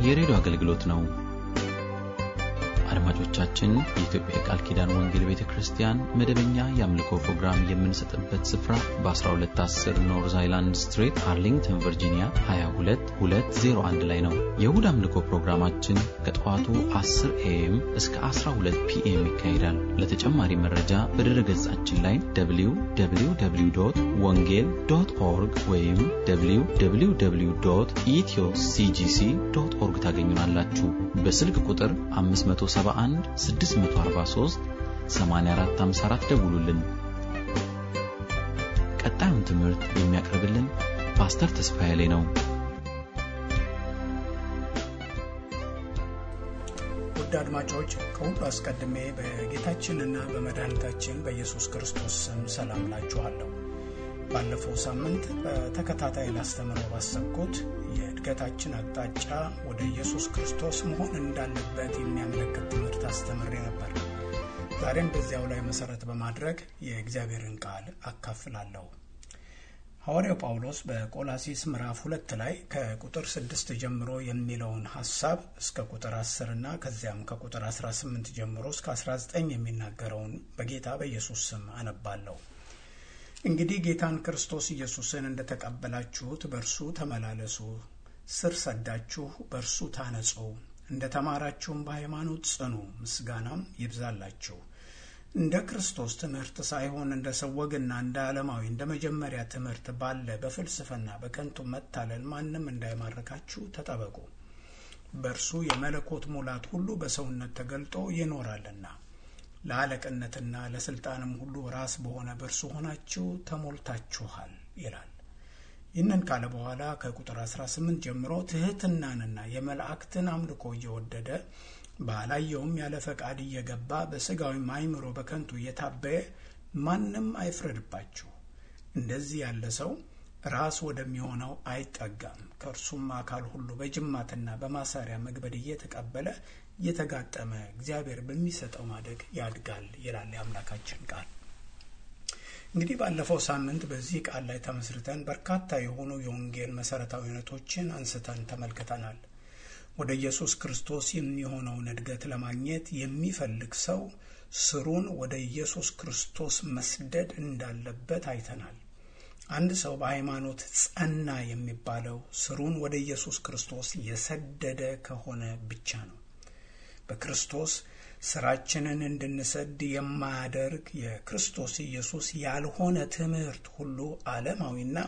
የሬዲዮ አገልግሎት ነው። አድማጮቻችን፣ የኢትዮጵያ የቃል ኪዳን ወንጌል ቤተ ክርስቲያን መደበኛ የአምልኮ ፕሮግራም የምንሰጥበት ስፍራ በ1210 ኖርዝ አይላንድ ስትሬት አርሊንግተን ቨርጂኒያ 22201 ላይ ነው። የእሁድ አምልኮ ፕሮግራማችን ከጠዋቱ 10 ኤኤም እስከ 12 ፒኤም ይካሄዳል። ለተጨማሪ መረጃ በድረ ገጻችን ላይ www ወንጌል ዶት ኦርግ ወይም www ኢትዮ ሲጂሲ ዶት ኦርግ ታገኙናላችሁ። በስልክ ቁጥር 571 643 8454 ደውሉልን። ቀጣዩን ትምህርት የሚያቀርብልን ፓስተር ተስፋዬ ላይ ነው። ውድ አድማጮች ከሁሉ አስቀድሜ በጌታችንና በመድኃኒታችን በኢየሱስ ክርስቶስ ስም ሰላም ላችኋለሁ። ባለፈው ሳምንት በተከታታይ ላስተምረው ባሰብኩት የእድገታችን አቅጣጫ ወደ ኢየሱስ ክርስቶስ መሆን እንዳለበት የሚያመለክት ትምህርት አስተምሬ ነበር። ዛሬም በዚያው ላይ መሰረት በማድረግ የእግዚአብሔርን ቃል አካፍላለሁ። ሐዋርያው ጳውሎስ በቆላሲስ ምዕራፍ ሁለት ላይ ከቁጥር ስድስት ጀምሮ የሚለውን ሐሳብ እስከ ቁጥር አስር እና ከዚያም ከቁጥር አስራ ስምንት ጀምሮ እስከ አስራ ዘጠኝ የሚናገረውን በጌታ በኢየሱስ ስም አነባለሁ። እንግዲህ ጌታን ክርስቶስ ኢየሱስን እንደተቀበላችሁት በእርሱ ተመላለሱ፣ ስር ሰዳችሁ በእርሱ ታነጹ፣ እንደ ተማራችሁም በሃይማኖት ጽኑ፣ ምስጋናም ይብዛላችሁ። እንደ ክርስቶስ ትምህርት ሳይሆን እንደ ሰው ወግና እንደ ዓለማዊ እንደ መጀመሪያ ትምህርት ባለ በፍልስፍና በከንቱ መታለል ማንም እንዳይማርካችሁ ተጠበቁ። በእርሱ የመለኮት ሙላት ሁሉ በሰውነት ተገልጦ ይኖራልና ለአለቅነትና ለስልጣንም ሁሉ ራስ በሆነ በእርሱ ሆናችሁ ተሞልታችኋል ይላል። ይህንን ካለ በኋላ ከቁጥር 18 ጀምሮ ትህትናንና የመላእክትን አምልኮ እየወደደ ባላየውም ያለ ፈቃድ እየገባ በስጋዊም አእምሮ በከንቱ እየታበየ ማንም አይፍረድባችሁ። እንደዚህ ያለ ሰው ራስ ወደሚሆነው አይጠጋም። ከእርሱም አካል ሁሉ በጅማትና በማሰሪያ መግበድ እየተቀበለ እየተጋጠመ እግዚአብሔር በሚሰጠው ማደግ ያድጋል ይላል የአምላካችን ቃል። እንግዲህ ባለፈው ሳምንት በዚህ ቃል ላይ ተመስርተን በርካታ የሆኑ የወንጌል መሰረታዊ እውነቶችን አንስተን ተመልክተናል። ወደ ኢየሱስ ክርስቶስ የሚሆነውን እድገት ለማግኘት የሚፈልግ ሰው ስሩን ወደ ኢየሱስ ክርስቶስ መስደድ እንዳለበት አይተናል። አንድ ሰው በሃይማኖት ጸና የሚባለው ስሩን ወደ ኢየሱስ ክርስቶስ የሰደደ ከሆነ ብቻ ነው። በክርስቶስ ስራችንን እንድንሰድ የማያደርግ የክርስቶስ ኢየሱስ ያልሆነ ትምህርት ሁሉ ዓለማዊና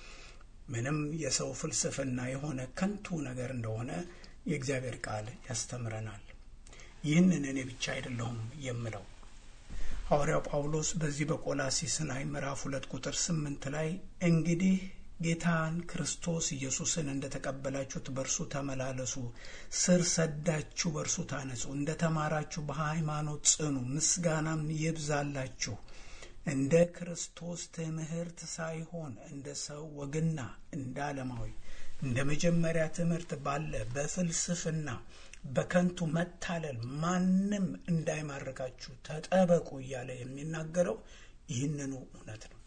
ምንም የሰው ፍልስፍና የሆነ ከንቱ ነገር እንደሆነ የእግዚአብሔር ቃል ያስተምረናል። ይህንን እኔ ብቻ አይደለሁም የምለው ሐዋርያው ጳውሎስ በዚህ በቆላሲስ ላይ ምዕራፍ ሁለት ቁጥር ስምንት ላይ እንግዲህ ጌታን ክርስቶስ ኢየሱስን እንደ ተቀበላችሁት በእርሱ ተመላለሱ፣ ስር ሰዳችሁ በእርሱ ታነጹ፣ እንደ ተማራችሁ በሃይማኖት ጽኑ፣ ምስጋናም ይብዛላችሁ። እንደ ክርስቶስ ትምህርት ሳይሆን እንደ ሰው ወግና እንደ ዓለማዊ እንደ መጀመሪያ ትምህርት ባለ በፍልስፍና በከንቱ መታለል ማንም እንዳይማርካችሁ ተጠበቁ እያለ የሚናገረው ይህንኑ እውነት ነው።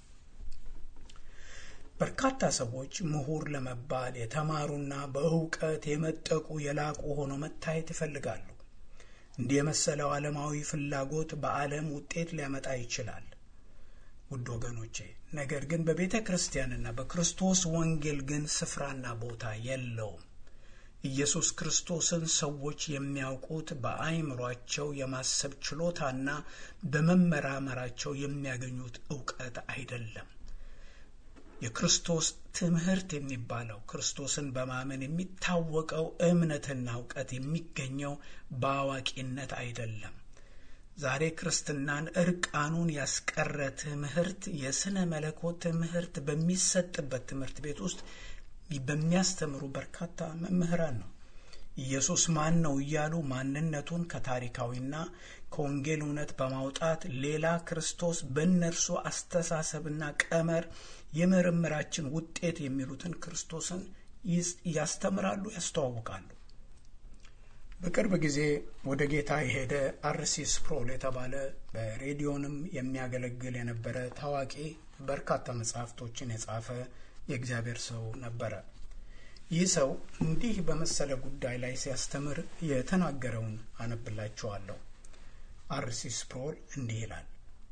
በርካታ ሰዎች ምሁር ለመባል የተማሩና በእውቀት የመጠቁ የላቁ ሆነው መታየት ይፈልጋሉ። እንዲህ የመሰለው ዓለማዊ ፍላጎት በዓለም ውጤት ሊያመጣ ይችላል። ውድ ወገኖቼ፣ ነገር ግን በቤተ ክርስቲያንና በክርስቶስ ወንጌል ግን ስፍራና ቦታ የለውም። ኢየሱስ ክርስቶስን ሰዎች የሚያውቁት በአእምሯቸው የማሰብ ችሎታና በመመራመራቸው የሚያገኙት እውቀት አይደለም። የክርስቶስ ትምህርት የሚባለው ክርስቶስን በማመን የሚታወቀው እምነትና እውቀት የሚገኘው በአዋቂነት አይደለም። ዛሬ ክርስትናን እርቃኑን ያስቀረ ትምህርት የስነ መለኮት ትምህርት በሚሰጥበት ትምህርት ቤት ውስጥ በሚያስተምሩ በርካታ መምህራን ነው። ኢየሱስ ማን ነው እያሉ ማንነቱን ከታሪካዊና ከወንጌል እውነት በማውጣት ሌላ ክርስቶስ በእነርሱ አስተሳሰብና ቀመር የምርምራችን ውጤት የሚሉትን ክርስቶስን ያስተምራሉ፣ ያስተዋውቃሉ። በቅርብ ጊዜ ወደ ጌታ የሄደ አርሲስ ፕሮል የተባለ በሬዲዮንም የሚያገለግል የነበረ ታዋቂ በርካታ መጽሐፍቶችን የጻፈ የእግዚአብሔር ሰው ነበረ። ይህ ሰው እንዲህ በመሰለ ጉዳይ ላይ ሲያስተምር የተናገረውን አነብላችኋለሁ። አርሲ ስፕሮል እንዲህ ይላል።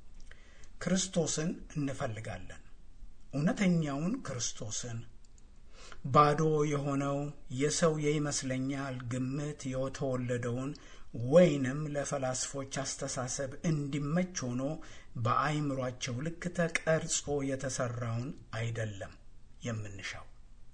ክርስቶስን እንፈልጋለን፣ እውነተኛውን ክርስቶስን ባዶ የሆነው የሰው የይመስለኛል ግምት የተወለደውን ወይንም ለፈላስፎች አስተሳሰብ እንዲመች ሆኖ በአይምሯቸው ልክ ተቀርጾ የተሰራውን አይደለም የምንሻው።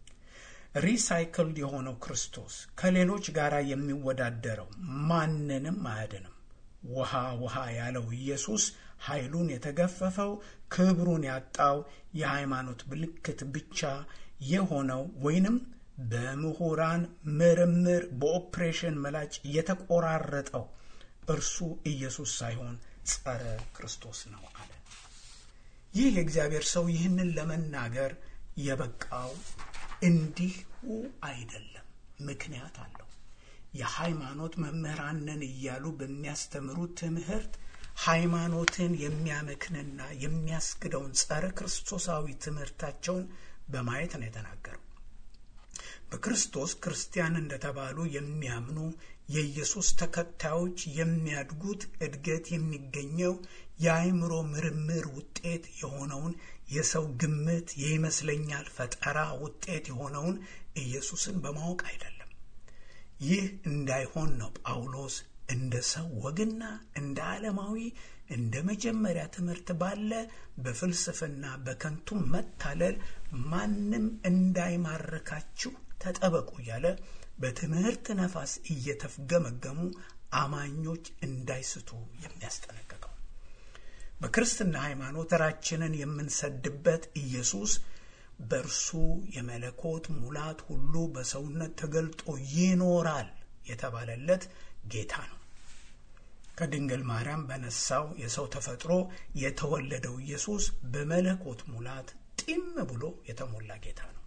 ሪሳይክልድ የሆነው ክርስቶስ ከሌሎች ጋር የሚወዳደረው ማንንም አያድንም። ውሃ ውሃ ያለው ኢየሱስ ኃይሉን የተገፈፈው ክብሩን ያጣው የሃይማኖት ምልክት ብቻ የሆነው ወይንም በምሁራን ምርምር በኦፕሬሽን መላጭ የተቆራረጠው እርሱ ኢየሱስ ሳይሆን ጸረ ክርስቶስ ነው አለ። ይህ የእግዚአብሔር ሰው ይህንን ለመናገር የበቃው እንዲሁ አይደለም፣ ምክንያት አለው። የሃይማኖት መምህራንን እያሉ በሚያስተምሩት ትምህርት ሃይማኖትን የሚያመክንና የሚያስክደውን ጸረ ክርስቶሳዊ ትምህርታቸውን በማየት ነው የተናገረው። በክርስቶስ ክርስቲያን እንደተባሉ የሚያምኑ የኢየሱስ ተከታዮች የሚያድጉት እድገት የሚገኘው የአእምሮ ምርምር ውጤት የሆነውን የሰው ግምት የይመስለኛል ፈጠራ ውጤት የሆነውን ኢየሱስን በማወቅ አይደለም። ይህ እንዳይሆን ነው ጳውሎስ እንደ ሰው ወግና እንደ ዓለማዊ እንደ መጀመሪያ ትምህርት ባለ በፍልስፍና በከንቱ መታለል ማንም እንዳይማርካችሁ ተጠበቁ እያለ በትምህርት ነፋስ እየተፍገመገሙ አማኞች እንዳይስቱ የሚያስጠነቅቀው በክርስትና ሃይማኖት ራችንን የምንሰድበት ኢየሱስ በእርሱ የመለኮት ሙላት ሁሉ በሰውነት ተገልጦ ይኖራል የተባለለት ጌታ ነው። ከድንግል ማርያም በነሳው የሰው ተፈጥሮ የተወለደው ኢየሱስ በመለኮት ሙላት ጢም ብሎ የተሞላ ጌታ ነው።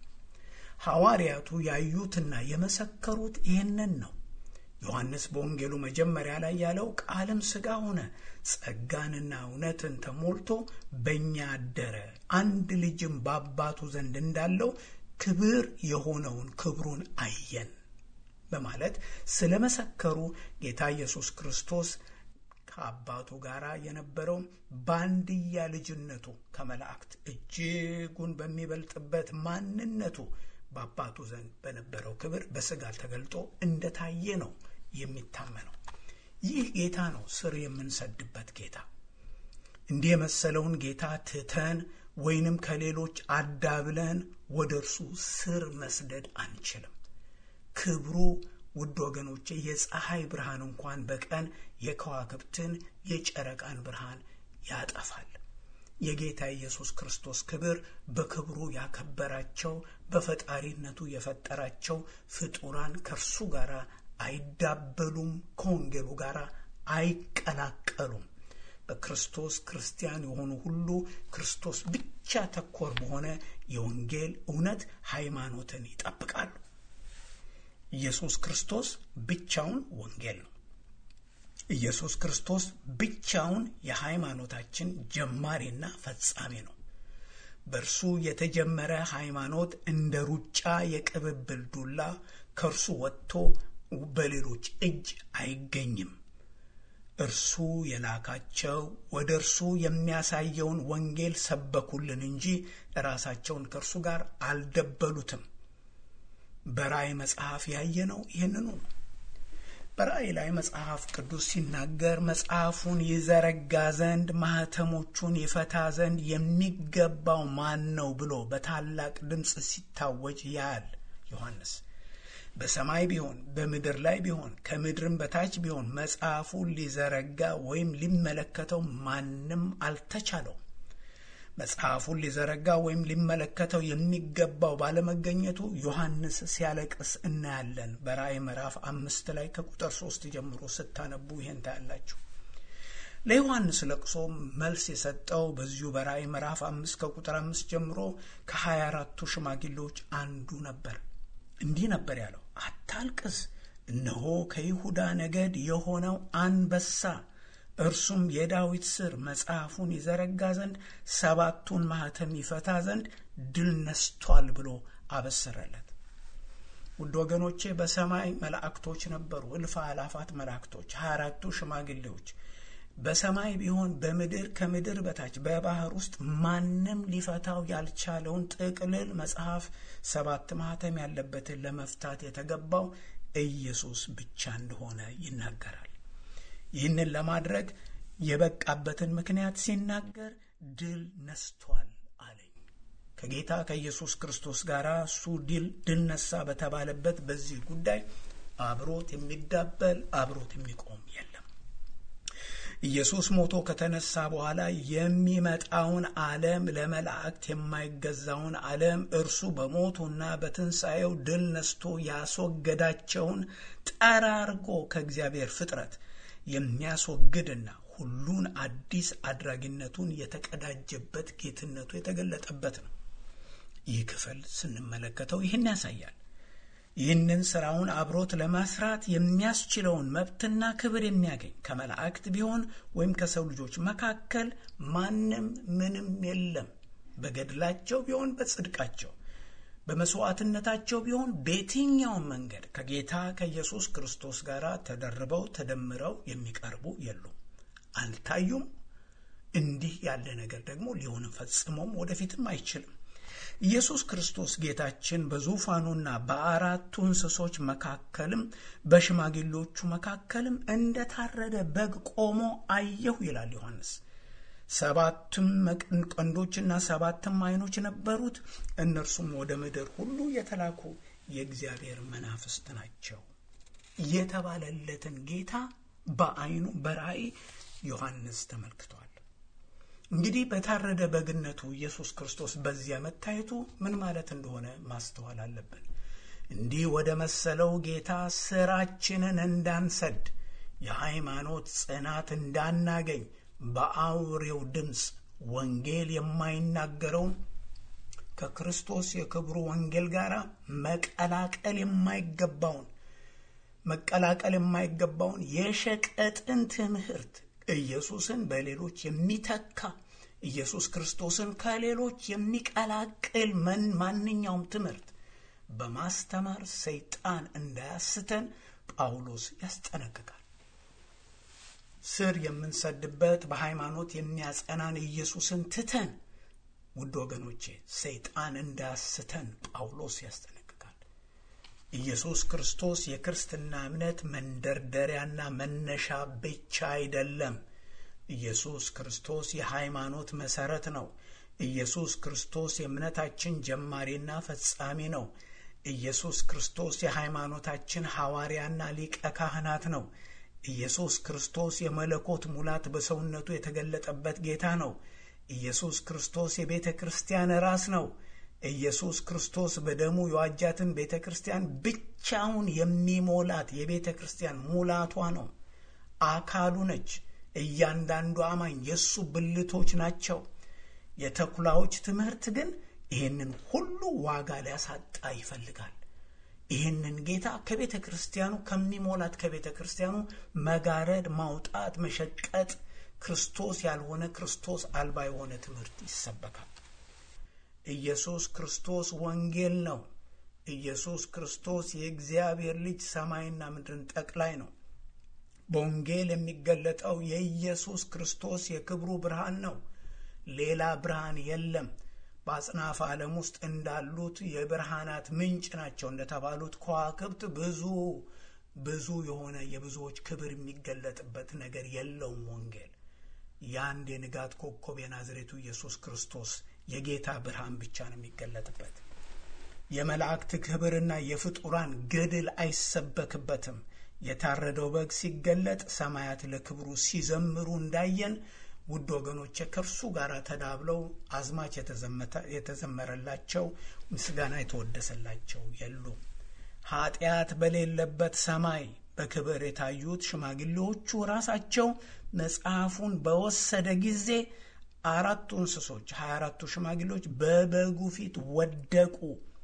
ሐዋርያቱ ያዩትና የመሰከሩት ይህንን ነው። ዮሐንስ በወንጌሉ መጀመሪያ ላይ ያለው ቃልም ሥጋ ሆነ፣ ጸጋንና እውነትን ተሞልቶ በእኛ አደረ፣ አንድ ልጅም በአባቱ ዘንድ እንዳለው ክብር የሆነውን ክብሩን አየን በማለት ስለመሰከሩ ጌታ ኢየሱስ ክርስቶስ ከአባቱ ጋር የነበረው በአንድያ ልጅነቱ ከመላእክት እጅጉን በሚበልጥበት ማንነቱ በአባቱ ዘንድ በነበረው ክብር በሥጋ ተገልጦ እንደታየ ነው የሚታመነው። ይህ ጌታ ነው ስር የምንሰድበት ጌታ። እንዲህ የመሰለውን ጌታ ትተን ወይንም ከሌሎች አዳብለን ወደ እርሱ ስር መስደድ አንችልም። ክብሩ ውድ ወገኖቼ የፀሐይ ብርሃን እንኳን በቀን የከዋክብትን የጨረቃን ብርሃን ያጠፋል። የጌታ ኢየሱስ ክርስቶስ ክብር በክብሩ ያከበራቸው በፈጣሪነቱ የፈጠራቸው ፍጡራን ከእርሱ ጋር አይዳበሉም፣ ከወንጌሉ ጋር አይቀላቀሉም። በክርስቶስ ክርስቲያን የሆኑ ሁሉ ክርስቶስ ብቻ ተኮር በሆነ የወንጌል እውነት ሃይማኖትን ይጠብቃሉ። ኢየሱስ ክርስቶስ ብቻውን ወንጌል ነው። ኢየሱስ ክርስቶስ ብቻውን የሃይማኖታችን ጀማሪና ፈጻሚ ነው። በእርሱ የተጀመረ ሃይማኖት እንደ ሩጫ የቅብብል ዱላ ከእርሱ ወጥቶ በሌሎች እጅ አይገኝም። እርሱ የላካቸው ወደ እርሱ የሚያሳየውን ወንጌል ሰበኩልን እንጂ ራሳቸውን ከእርሱ ጋር አልደበሉትም። በራእይ መጽሐፍ ያየነው ይህንኑ ነው። በራእይ ላይ መጽሐፍ ቅዱስ ሲናገር መጽሐፉን ይዘረጋ ዘንድ ማኅተሞቹን ይፈታ ዘንድ የሚገባው ማን ነው ብሎ በታላቅ ድምፅ ሲታወጅ ያያል ዮሐንስ። በሰማይ ቢሆን በምድር ላይ ቢሆን ከምድርም በታች ቢሆን መጽሐፉን ሊዘረጋ ወይም ሊመለከተው ማንም አልተቻለው። መጽሐፉን ሊዘረጋ ወይም ሊመለከተው የሚገባው ባለመገኘቱ ዮሐንስ ሲያለቅስ እናያለን። በራእይ ምዕራፍ አምስት ላይ ከቁጥር ሶስት ጀምሮ ስታነቡ ይሄን ታያላችሁ። ለዮሐንስ ለቅሶ መልስ የሰጠው በዚሁ በራእይ ምዕራፍ አምስት ከቁጥር አምስት ጀምሮ ከሀያ አራቱ ሽማግሌዎች አንዱ ነበር። እንዲህ ነበር ያለው፣ አታልቅስ፣ እነሆ ከይሁዳ ነገድ የሆነው አንበሳ እርሱም የዳዊት ስር መጽሐፉን ይዘረጋ ዘንድ ሰባቱን ማኅተም ይፈታ ዘንድ ድል ነስቷል ብሎ አበሰረለት። ውድ ወገኖቼ በሰማይ መላእክቶች ነበሩ፣ እልፍ አላፋት መላእክቶች፣ ሀያ አራቱ ሽማግሌዎች በሰማይ ቢሆን በምድር ከምድር በታች በባህር ውስጥ ማንም ሊፈታው ያልቻለውን ጥቅልል መጽሐፍ ሰባት ማህተም ያለበትን ለመፍታት የተገባው ኢየሱስ ብቻ እንደሆነ ይናገራል። ይህንን ለማድረግ የበቃበትን ምክንያት ሲናገር ድል ነስቷል አለኝ። ከጌታ ከኢየሱስ ክርስቶስ ጋር እሱ ድል ድል ነሳ በተባለበት በዚህ ጉዳይ አብሮት የሚዳበል አብሮት የሚቆም የለም። ኢየሱስ ሞቶ ከተነሳ በኋላ የሚመጣውን ዓለም ለመላእክት የማይገዛውን ዓለም እርሱ በሞቱና በትንሣኤው ድል ነስቶ ያስወገዳቸውን ጠራርጎ ከእግዚአብሔር ፍጥረት የሚያስወግድና ሁሉን አዲስ አድራጊነቱን የተቀዳጀበት ጌትነቱ የተገለጠበት ነው። ይህ ክፍል ስንመለከተው ይህን ያሳያል። ይህንን ስራውን አብሮት ለመስራት የሚያስችለውን መብትና ክብር የሚያገኝ ከመላእክት ቢሆን ወይም ከሰው ልጆች መካከል ማንም ምንም የለም። በገድላቸው ቢሆን በጽድቃቸው፣ በመስዋዕትነታቸው ቢሆን በየትኛውም መንገድ ከጌታ ከኢየሱስ ክርስቶስ ጋር ተደርበው ተደምረው የሚቀርቡ የሉም፣ አልታዩም። እንዲህ ያለ ነገር ደግሞ ሊሆንም ፈጽሞም ወደፊትም አይችልም። ኢየሱስ ክርስቶስ ጌታችን በዙፋኑና በአራቱ እንስሶች መካከልም በሽማግሌዎቹ መካከልም እንደታረደ በግ ቆሞ አየሁ ይላል ዮሐንስ። ሰባትም ቀንዶችና ሰባትም ዓይኖች ነበሩት። እነርሱም ወደ ምድር ሁሉ የተላኩ የእግዚአብሔር መናፍስት ናቸው የተባለለትን ጌታ በዓይኑ በራእይ ዮሐንስ ተመልክቷል። እንግዲህ በታረደ በግነቱ ኢየሱስ ክርስቶስ በዚያ መታየቱ ምን ማለት እንደሆነ ማስተዋል አለብን። እንዲህ ወደ መሰለው ጌታ ስራችንን እንዳንሰድ፣ የሃይማኖት ጽናት እንዳናገኝ፣ በአውሬው ድምፅ ወንጌል የማይናገረውን ከክርስቶስ የክብሩ ወንጌል ጋር መቀላቀል የማይገባውን መቀላቀል የማይገባውን የሸቀጥን ትምህርት ኢየሱስን በሌሎች የሚተካ ኢየሱስ ክርስቶስን ከሌሎች የሚቀላቅል መን ማንኛውም ትምህርት በማስተማር ሰይጣን እንዳያስተን ጳውሎስ ያስጠነቅቃል። ስር የምንሰድበት በሃይማኖት የሚያጸናን ኢየሱስን ትተን ውድ ወገኖቼ ሰይጣን እንዳያስተን ጳውሎስ ያስጠነቅቃል። ኢየሱስ ክርስቶስ የክርስትና እምነት መንደርደሪያና መነሻ ብቻ አይደለም። ኢየሱስ ክርስቶስ የሃይማኖት መሰረት ነው። ኢየሱስ ክርስቶስ የእምነታችን ጀማሪና ፈጻሚ ነው። ኢየሱስ ክርስቶስ የሃይማኖታችን ሐዋርያና ሊቀ ካህናት ነው። ኢየሱስ ክርስቶስ የመለኮት ሙላት በሰውነቱ የተገለጠበት ጌታ ነው። ኢየሱስ ክርስቶስ የቤተ ክርስቲያን ራስ ነው። ኢየሱስ ክርስቶስ በደሙ የዋጃትን ቤተ ክርስቲያን ብቻውን የሚሞላት የቤተ ክርስቲያን ሙላቷ ነው። አካሉ ነች። እያንዳንዱ አማኝ የእሱ ብልቶች ናቸው። የተኩላዎች ትምህርት ግን ይህንን ሁሉ ዋጋ ሊያሳጣ ይፈልጋል። ይህንን ጌታ ከቤተ ክርስቲያኑ ከሚሞላት ከቤተ ክርስቲያኑ መጋረድ፣ ማውጣት፣ መሸቀጥ ክርስቶስ ያልሆነ ክርስቶስ አልባ የሆነ ትምህርት ይሰበካል። ኢየሱስ ክርስቶስ ወንጌል ነው። ኢየሱስ ክርስቶስ የእግዚአብሔር ልጅ ሰማይና ምድርን ጠቅላይ ነው። በወንጌል የሚገለጠው የኢየሱስ ክርስቶስ የክብሩ ብርሃን ነው። ሌላ ብርሃን የለም። በአጽናፈ ዓለም ውስጥ እንዳሉት የብርሃናት ምንጭ ናቸው እንደተባሉት ከዋክብት ብዙ ብዙ የሆነ የብዙዎች ክብር የሚገለጥበት ነገር የለውም። ወንጌል የአንድ የንጋት ኮከብ የናዝሬቱ ኢየሱስ ክርስቶስ የጌታ ብርሃን ብቻ ነው የሚገለጥበት። የመላእክት ክብርና የፍጡራን ገድል አይሰበክበትም። የታረደው በግ ሲገለጥ ሰማያት ለክብሩ ሲዘምሩ እንዳየን ውድ ወገኖቼ ከእርሱ ጋር ተዳብለው አዝማች የተዘመረላቸው ምስጋና የተወደሰላቸው የሉም። ኃጢአት በሌለበት ሰማይ በክብር የታዩት ሽማግሌዎቹ ራሳቸው መጽሐፉን በወሰደ ጊዜ አራቱ እንስሶች ሀያ አራቱ ሽማግሌዎች በበጉ ፊት ወደቁ።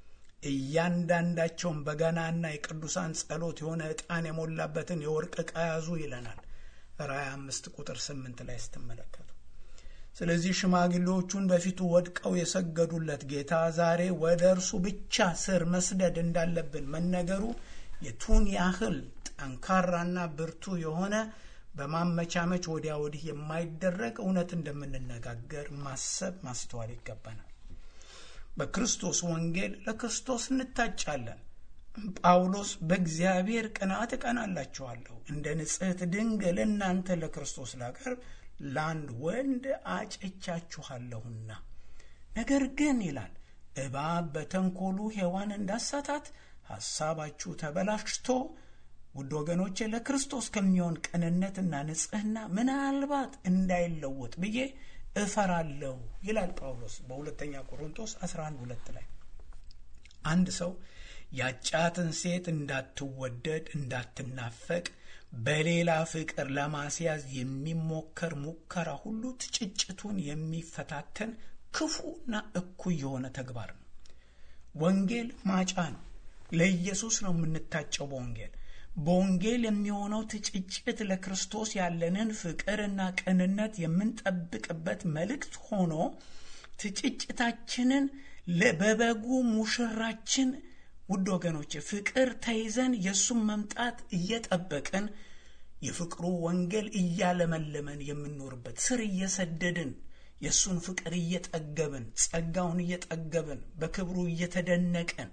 እያንዳንዳቸውን በገናና የቅዱሳን ጸሎት የሆነ ዕጣን የሞላበትን የወርቅ ዕቃ ያዙ ይለናል ራእይ አምስት ቁጥር ስምንት ላይ ስትመለከቱ ስለዚህ ሽማግሌዎቹን በፊቱ ወድቀው የሰገዱለት ጌታ ዛሬ ወደ እርሱ ብቻ ስር መስደድ እንዳለብን መነገሩ የቱን ያህል ጠንካራና ብርቱ የሆነ በማመቻመች ወዲያ ወዲህ የማይደረግ እውነት እንደምንነጋገር ማሰብ ማስተዋል ይገባናል። በክርስቶስ ወንጌል ለክርስቶስ እንታጫለን። ጳውሎስ በእግዚአብሔር ቅንዓት እቀናላችኋለሁ፣ እንደ ንጽሕት ድንግል እናንተ ለክርስቶስ ላቀርብ ለአንድ ወንድ አጭቻችኋለሁና። ነገር ግን ይላል እባብ በተንኮሉ ሔዋን እንዳሳታት ሐሳባችሁ ተበላሽቶ ውድ ወገኖቼ ለክርስቶስ ከሚሆን ቅንነትና ንጽሕና ምናልባት እንዳይለወጥ ብዬ እፈራለሁ ይላል ጳውሎስ በሁለተኛ ቆሮንቶስ 11 ሁለት ላይ አንድ ሰው ያጫትን ሴት እንዳትወደድ እንዳትናፈቅ በሌላ ፍቅር ለማስያዝ የሚሞከር ሙከራ ሁሉ ትጭጭቱን የሚፈታተን ክፉና እኩይ የሆነ ተግባር ነው። ወንጌል ማጫ ነው። ለኢየሱስ ነው የምንታጨው በወንጌል በወንጌል የሚሆነው ትጭጭት ለክርስቶስ ያለንን ፍቅርና ቅንነት የምንጠብቅበት መልእክት ሆኖ ትጭጭታችንን በበጉ ሙሽራችን ውድ ወገኖች ፍቅር ተይዘን የእሱን መምጣት እየጠበቅን የፍቅሩ ወንጌል እያለመለመን የምንኖርበት ስር እየሰደድን የእሱን ፍቅር እየጠገብን ጸጋውን እየጠገብን በክብሩ እየተደነቅን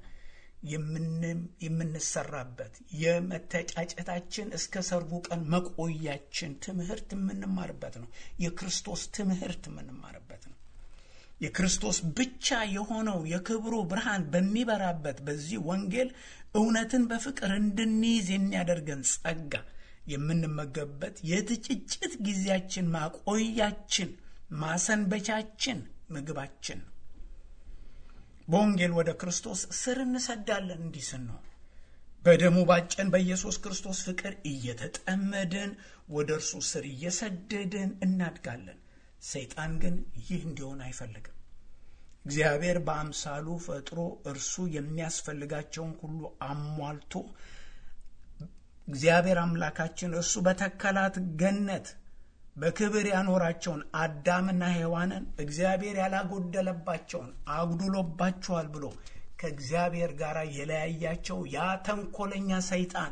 የምንሰራበት የመተጫጨታችን እስከ ሰርጉ ቀን መቆያችን ትምህርት የምንማርበት ነው። የክርስቶስ ትምህርት የምንማርበት ነው። የክርስቶስ ብቻ የሆነው የክብሩ ብርሃን በሚበራበት በዚህ ወንጌል እውነትን በፍቅር እንድንይዝ የሚያደርገን ጸጋ የምንመገብበት የትጭጭት ጊዜያችን ማቆያችን፣ ማሰንበቻችን፣ ምግባችን ነው። በወንጌል ወደ ክርስቶስ ስር እንሰዳለን። እንዲህ ስንሆን በደሙ ባጨን በኢየሱስ ክርስቶስ ፍቅር እየተጠመድን ወደ እርሱ ስር እየሰደድን እናድጋለን። ሰይጣን ግን ይህ እንዲሆን አይፈልግም። እግዚአብሔር በአምሳሉ ፈጥሮ እርሱ የሚያስፈልጋቸውን ሁሉ አሟልቶ እግዚአብሔር አምላካችን እርሱ በተከላት ገነት በክብር ያኖራቸውን አዳምና ሔዋንን እግዚአብሔር ያላጎደለባቸውን አጉድሎባቸዋል ብሎ ከእግዚአብሔር ጋር የለያያቸው ያ ተንኮለኛ ሰይጣን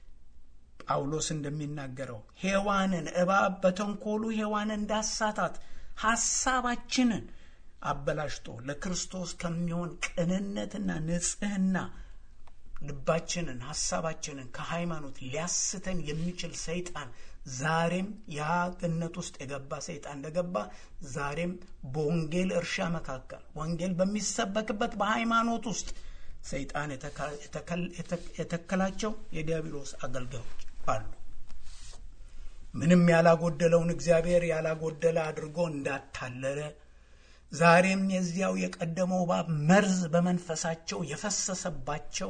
ጳውሎስ እንደሚናገረው ሔዋንን እባብ በተንኮሉ ሔዋንን እንዳሳታት ሐሳባችንን አበላሽቶ ለክርስቶስ ከሚሆን ቅንነትና ንጽሕና ልባችንን ሐሳባችንን ከሃይማኖት ሊያስተን የሚችል ሰይጣን ዛሬም ያ ገነት ውስጥ የገባ ሰይጣን እንደገባ ዛሬም በወንጌል እርሻ መካከል ወንጌል በሚሰበክበት በሃይማኖት ውስጥ ሰይጣን የተከላቸው የዲያብሎስ አገልጋዮች አሉ። ምንም ያላጎደለውን እግዚአብሔር ያላጎደለ አድርጎ እንዳታለለ ዛሬም የዚያው የቀደመው እባብ መርዝ በመንፈሳቸው የፈሰሰባቸው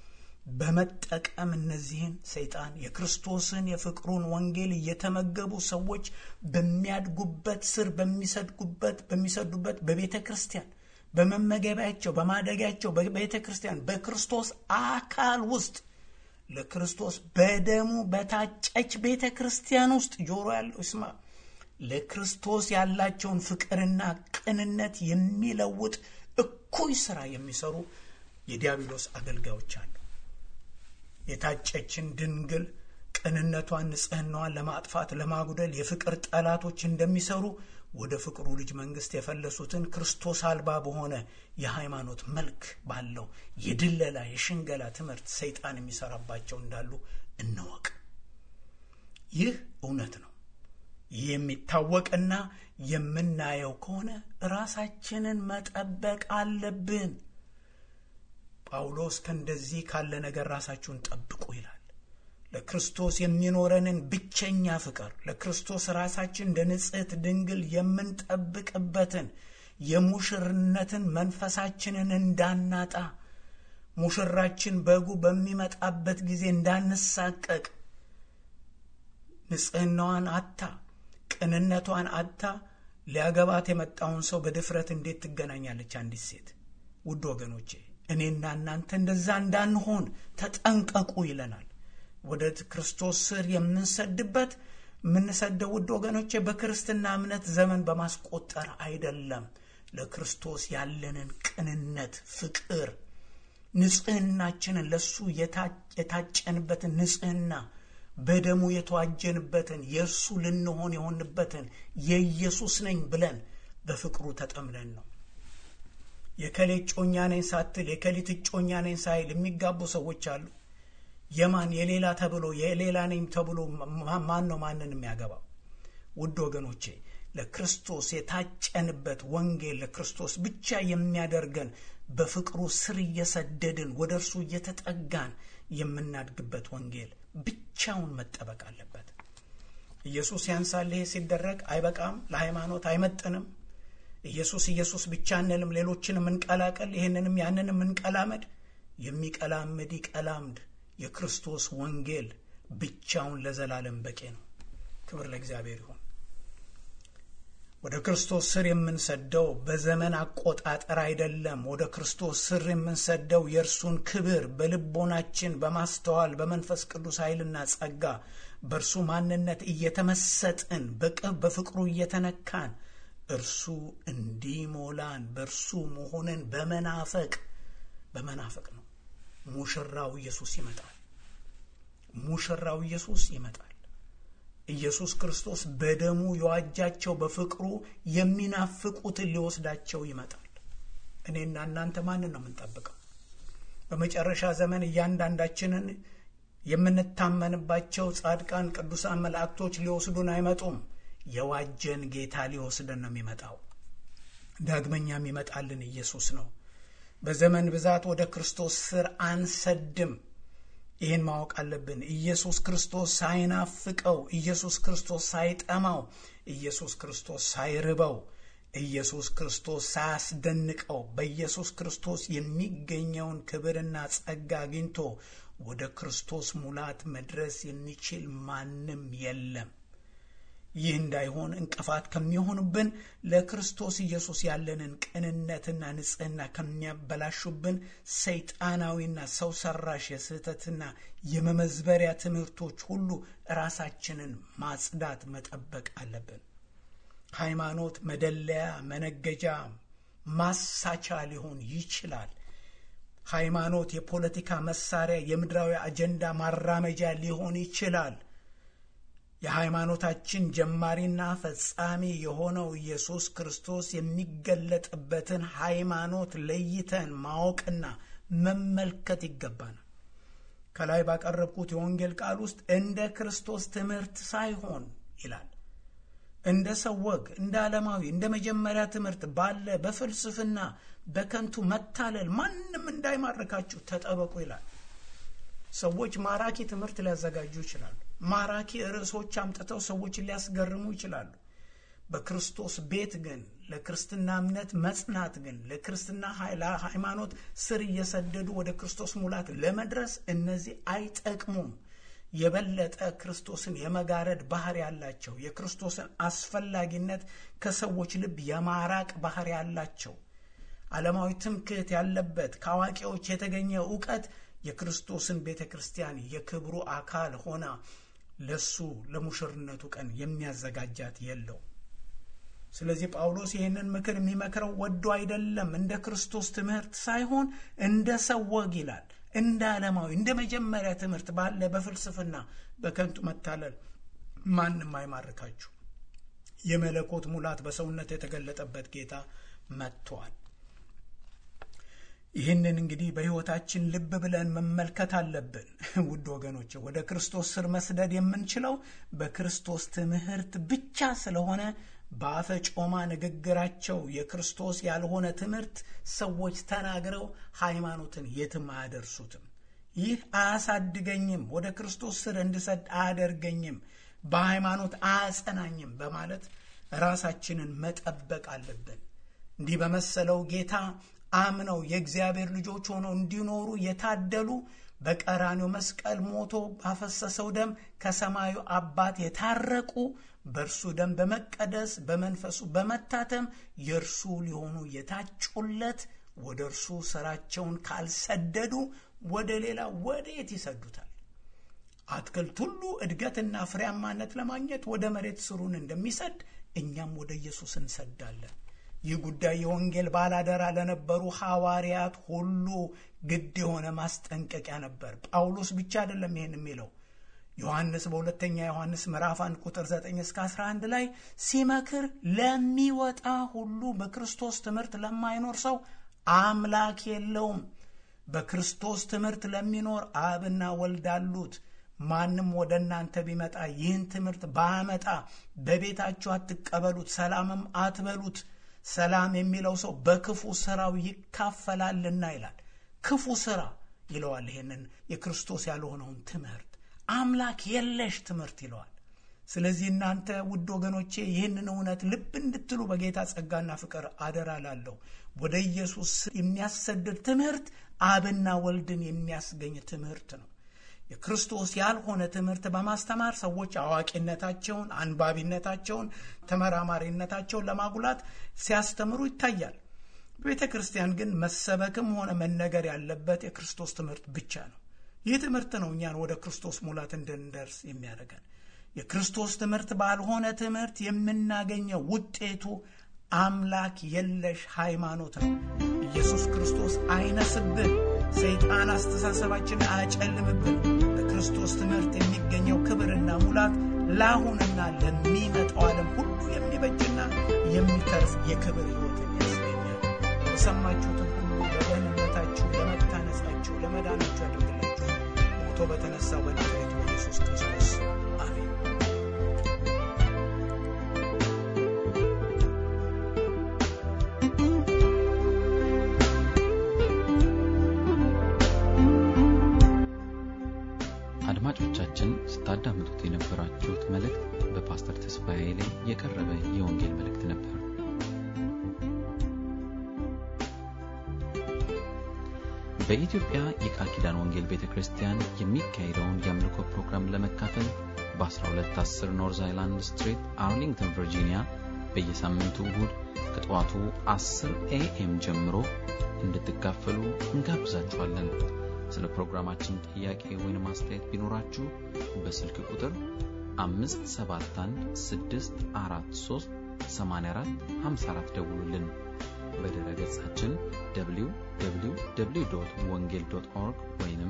በመጠቀም እነዚህን ሰይጣን የክርስቶስን የፍቅሩን ወንጌል እየተመገቡ ሰዎች በሚያድጉበት ስር በሚሰድጉበት በሚሰዱበት በቤተ ክርስቲያን በመመገቢያቸው በማደጊያቸው በቤተ ክርስቲያን በክርስቶስ አካል ውስጥ ለክርስቶስ በደሙ በታጨች ቤተ ክርስቲያን ውስጥ ጆሮ ያለው ይስማ። ለክርስቶስ ያላቸውን ፍቅርና ቅንነት የሚለውጥ እኩይ ስራ የሚሰሩ የዲያብሎስ አገልጋዮች አሉ። የታጨችን ድንግል ቅንነቷን፣ ንጽህናዋን ለማጥፋት ለማጉደል የፍቅር ጠላቶች እንደሚሰሩ ወደ ፍቅሩ ልጅ መንግስት የፈለሱትን ክርስቶስ አልባ በሆነ የሃይማኖት መልክ ባለው የድለላ የሽንገላ ትምህርት ሰይጣን የሚሰራባቸው እንዳሉ እንወቅ። ይህ እውነት ነው። ይህ የሚታወቅና የምናየው ከሆነ ራሳችንን መጠበቅ አለብን። ጳውሎስ ከእንደዚህ ካለ ነገር ራሳችሁን ጠብቁ ይላል። ለክርስቶስ የሚኖረንን ብቸኛ ፍቅር ለክርስቶስ ራሳችን እንደ ንጽሕት ድንግል የምንጠብቅበትን የሙሽርነትን መንፈሳችንን እንዳናጣ ሙሽራችን በጉ በሚመጣበት ጊዜ እንዳንሳቀቅ ንጽህናዋን አታ ቅንነቷን አታ ሊያገባት የመጣውን ሰው በድፍረት እንዴት ትገናኛለች አንዲት ሴት? ውድ ወገኖቼ እኔና እናንተ እንደዛ እንዳንሆን ተጠንቀቁ ይለናል። ወደ ክርስቶስ ስር የምንሰድበት የምንሰደው ውድ ወገኖቼ በክርስትና እምነት ዘመን በማስቆጠር አይደለም። ለክርስቶስ ያለንን ቅንነት፣ ፍቅር፣ ንጽህናችንን ለሱ የታጨንበትን ንጽህና በደሙ የተዋጀንበትን የእርሱ ልንሆን የሆንበትን የኢየሱስ ነኝ ብለን በፍቅሩ ተጠምደን ነው። የከሌ እጮኛ ነኝ ሳትል የከሊት እጮኛ ነኝ ሳይል የሚጋቡ ሰዎች አሉ። የማን የሌላ ተብሎ የሌላ ነኝ ተብሎ ማን ነው ማንን የሚያገባው? ውድ ወገኖቼ ለክርስቶስ የታጨንበት ወንጌል ለክርስቶስ ብቻ የሚያደርገን በፍቅሩ ስር እየሰደድን ወደ እርሱ እየተጠጋን የምናድግበት ወንጌል ብቻውን መጠበቅ አለበት። ኢየሱስ ያንሳል። ይሄ ሲደረግ አይበቃም፣ ለሃይማኖት አይመጥንም። ኢየሱስ ኢየሱስ ብቻ እንልም፣ ሌሎችንም እንቀላቀል፣ ይህንንም ያንንም እንቀላመድ። የሚቀላምድ ይቀላምድ። የክርስቶስ ወንጌል ብቻውን ለዘላለም በቂ ነው። ክብር ለእግዚአብሔር ይሁን። ወደ ክርስቶስ ስር የምንሰደው በዘመን አቆጣጠር አይደለም። ወደ ክርስቶስ ስር የምንሰደው የእርሱን ክብር በልቦናችን በማስተዋል በመንፈስ ቅዱስ ኃይልና ጸጋ በእርሱ ማንነት እየተመሰጥን በቅብ በፍቅሩ እየተነካን እርሱ እንዲሞላን በእርሱ መሆንን በመናፈቅ በመናፈቅ ነው። ሙሽራው ኢየሱስ ይመጣል። ሙሽራው ኢየሱስ ይመጣል። ኢየሱስ ክርስቶስ በደሙ የዋጃቸው በፍቅሩ የሚናፍቁትን ሊወስዳቸው ይመጣል። እኔና እናንተ ማንን ነው የምንጠብቀው? በመጨረሻ ዘመን እያንዳንዳችንን የምንታመንባቸው ጻድቃን ቅዱሳን መላእክቶች ሊወስዱን አይመጡም። የዋጀን ጌታ ሊወስደን ነው የሚመጣው። ዳግመኛ የሚመጣልን ኢየሱስ ነው። በዘመን ብዛት ወደ ክርስቶስ ስር አንሰድም። ይህን ማወቅ አለብን። ኢየሱስ ክርስቶስ ሳይናፍቀው፣ ኢየሱስ ክርስቶስ ሳይጠማው፣ ኢየሱስ ክርስቶስ ሳይርበው፣ ኢየሱስ ክርስቶስ ሳያስደንቀው በኢየሱስ ክርስቶስ የሚገኘውን ክብርና ጸጋ አግኝቶ ወደ ክርስቶስ ሙላት መድረስ የሚችል ማንም የለም። ይህ እንዳይሆን እንቅፋት ከሚሆኑብን ለክርስቶስ ኢየሱስ ያለንን ቅንነትና ንጽሕና ከሚያበላሹብን ሰይጣናዊና ሰው ሰራሽ የስህተትና የመመዝበሪያ ትምህርቶች ሁሉ ራሳችንን ማጽዳት መጠበቅ አለብን። ሃይማኖት መደለያ፣ መነገጃ፣ ማሳቻ ሊሆን ይችላል። ሃይማኖት የፖለቲካ መሳሪያ፣ የምድራዊ አጀንዳ ማራመጃ ሊሆን ይችላል። የሃይማኖታችን ጀማሪና ፈጻሚ የሆነው ኢየሱስ ክርስቶስ የሚገለጥበትን ሃይማኖት ለይተን ማወቅና መመልከት ይገባናል። ከላይ ባቀረብኩት የወንጌል ቃል ውስጥ እንደ ክርስቶስ ትምህርት ሳይሆን ይላል እንደ ሰው ወግ፣ እንደ ዓለማዊ፣ እንደ መጀመሪያ ትምህርት ባለ በፍልስፍና በከንቱ መታለል ማንም እንዳይማርካችሁ ተጠበቁ ይላል። ሰዎች ማራኪ ትምህርት ሊያዘጋጁ ይችላሉ። ማራኪ ርዕሶች አምጥተው ሰዎችን ሊያስገርሙ ይችላሉ። በክርስቶስ ቤት ግን ለክርስትና እምነት መጽናት ግን ለክርስትና ሃይማኖት ስር እየሰደዱ ወደ ክርስቶስ ሙላት ለመድረስ እነዚህ አይጠቅሙም። የበለጠ ክርስቶስን የመጋረድ ባህሪ ያላቸው የክርስቶስን አስፈላጊነት ከሰዎች ልብ የማራቅ ባህሪ ያላቸው ዓለማዊ ትምክህት ያለበት ከአዋቂዎች የተገኘ እውቀት የክርስቶስን ቤተ ክርስቲያን የክብሩ አካል ሆና ለሱ ለሙሽርነቱ ቀን የሚያዘጋጃት የለው። ስለዚህ ጳውሎስ ይህንን ምክር የሚመክረው ወዶ አይደለም፣ እንደ ክርስቶስ ትምህርት ሳይሆን እንደ ሰው ወግ ይላል። እንደ ዓለማዊ እንደ መጀመሪያ ትምህርት ባለ በፍልስፍና በከንቱ መታለል ማንም አይማርካችሁ። የመለኮት ሙላት በሰውነት የተገለጠበት ጌታ መጥቷል። ይህንን እንግዲህ በሕይወታችን ልብ ብለን መመልከት አለብን። ውድ ወገኖች ወደ ክርስቶስ ስር መስደድ የምንችለው በክርስቶስ ትምህርት ብቻ ስለሆነ በአፈ ጮማ ንግግራቸው የክርስቶስ ያልሆነ ትምህርት ሰዎች ተናግረው ሃይማኖትን የትም አያደርሱትም። ይህ አያሳድገኝም፣ ወደ ክርስቶስ ስር እንድሰድ አያደርገኝም፣ በሃይማኖት አያጸናኝም በማለት ራሳችንን መጠበቅ አለብን። እንዲህ በመሰለው ጌታ አምነው የእግዚአብሔር ልጆች ሆነው እንዲኖሩ የታደሉ በቀራኔው መስቀል ሞቶ ባፈሰሰው ደም ከሰማዩ አባት የታረቁ በእርሱ ደም በመቀደስ በመንፈሱ በመታተም የእርሱ ሊሆኑ የታጩለት ወደ እርሱ ስራቸውን ካልሰደዱ ወደ ሌላ ወዴት ይሰዱታል? አትክልት ሁሉ እድገትና ፍሬያማነት ለማግኘት ወደ መሬት ስሩን እንደሚሰድ እኛም ወደ ኢየሱስ እንሰዳለን። ይህ ጉዳይ የወንጌል ባላደራ ለነበሩ ሐዋርያት ሁሉ ግድ የሆነ ማስጠንቀቂያ ነበር። ጳውሎስ ብቻ አይደለም ይህን የሚለው ዮሐንስ በሁለተኛ ዮሐንስ ምዕራፍ 1 ቁጥር 9 እስከ 11 ላይ ሲመክር ለሚወጣ ሁሉ በክርስቶስ ትምህርት ለማይኖር ሰው አምላክ የለውም። በክርስቶስ ትምህርት ለሚኖር አብና ወልድ አሉት። ማንም ወደ እናንተ ቢመጣ ይህን ትምህርት ባያመጣ በቤታችሁ አትቀበሉት፣ ሰላምም አትበሉት። ሰላም የሚለው ሰው በክፉ ስራው ይካፈላልና ይላል። ክፉ ስራ ይለዋል። ይህንን የክርስቶስ ያልሆነውን ትምህርት አምላክ የለሽ ትምህርት ይለዋል። ስለዚህ እናንተ ውድ ወገኖቼ ይህንን እውነት ልብ እንድትሉ በጌታ ጸጋና ፍቅር አደራ ላለሁ። ወደ ኢየሱስ የሚያሰድድ ትምህርት አብና ወልድን የሚያስገኝ ትምህርት ነው። የክርስቶስ ያልሆነ ትምህርት በማስተማር ሰዎች አዋቂነታቸውን፣ አንባቢነታቸውን፣ ተመራማሪነታቸውን ለማጉላት ሲያስተምሩ ይታያል። በቤተ ክርስቲያን ግን መሰበክም ሆነ መነገር ያለበት የክርስቶስ ትምህርት ብቻ ነው። ይህ ትምህርት ነው እኛን ወደ ክርስቶስ ሙላት እንድንደርስ የሚያደርገን። የክርስቶስ ትምህርት ባልሆነ ትምህርት የምናገኘው ውጤቱ አምላክ የለሽ ሃይማኖት ነው። ኢየሱስ ክርስቶስ አይነስብን፣ ሰይጣን አስተሳሰባችንን አያጨልምብን። በክርስቶስ ትምህርት የሚገኘው ክብርና ሙላት ለአሁንና ለሚመጣው ዓለም ሁሉ የሚበጅና የሚተርፍ የክብር ሕይወትን ያስገኛል። የሰማችሁትን ሁሉ ለደህንነታችሁ፣ ለመታነጻችሁ፣ ለመዳናችሁ ያደርግላችሁ ሞቶ በተነሳው በናዝሬቱ በኢየሱስ ክርስቶስ አሜን። አድማጮቻችን ስታዳምጡት የነበራችሁት መልእክት በፓስተር ተስፋዬ ላይ የቀረበ የወንጌል መልእክት ነበር። በኢትዮጵያ የቃል ኪዳን ወንጌል ቤተ ክርስቲያን የሚካሄደውን የአምልኮ ፕሮግራም ለመካፈል በ1210 ኖርዝ አይላንድ ስትሪት አርሊንግተን ቨርጂኒያ በየሳምንቱ እሁድ ከጠዋቱ 10 ኤኤም ጀምሮ እንድትካፈሉ እንጋብዛችኋለን። ስለ ፕሮግራማችን ጥያቄ ወይም አስተያየት ቢኖራችሁ በስልክ ቁጥር 571 ደውሉልን። በድረ ገጻችን www ወንጌል ኦርግ ወይም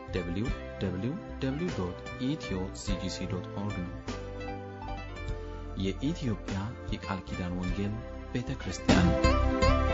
www ኢትዮ ሲጂሲ ኦርግ ነው። የኢትዮጵያ የቃል ኪዳን ወንጌል ቤተ ክርስቲያን